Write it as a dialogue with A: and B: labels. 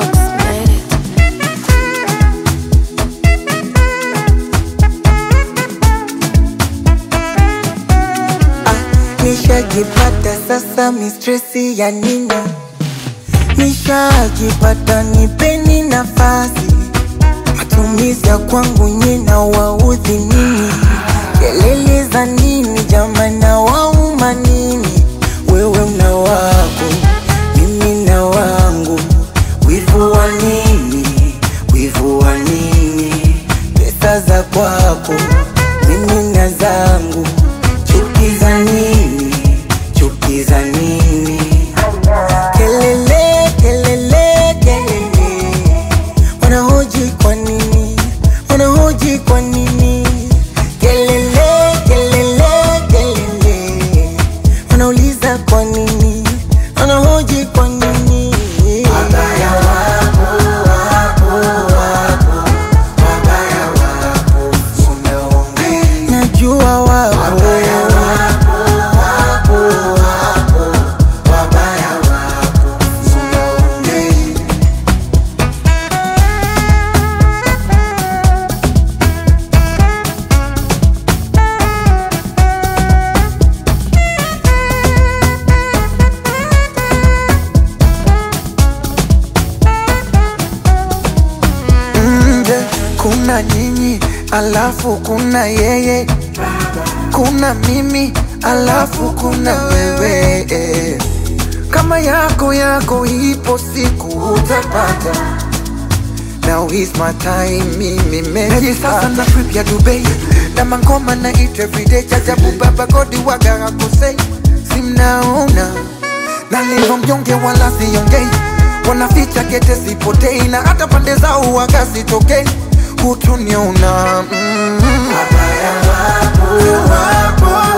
A: Fox made it.
B: Nishajipata sasa mistresi ya nini? Nishajipata nipeni nafasi, matumizi ya kwangu nyina waudhi nini? Kelele za nini jamani, na wauma nini? Wewe una wako, mimi na wangu, wivu wa nini? Wivu wa nini? Pesa za kwako, mimi na zangu, chuki za nini? Chuki za nini? Kelele, kelele, kelele, wanahoji kwa nini? Wanahoji kwa nini? Kelele, kelele, kelele, wanauliza kwa nini? Wanahoji kwa nini? Wabaya wapo, wapo, wapo, wabaya wapo, unaongea. Najua wapo, wabaya wapo, wapo, wapo, wabaya wapo, unaongea.
C: nje kuna nyinyi alafu kuna yeye kuna mimi alafu kuna wewe eh. kama yako yako ipo siku utapata Now is my time, mimi meji sasa na trip ya Dubai na mangoma na eat everyday chajabu baba godi waga hakosei simnaona nalivyo mnyonge wala siongei wanaficha kete sipotei na hata pande zao waga sitokei hutuniona mm.
B: Wabaya wapo,
C: wapo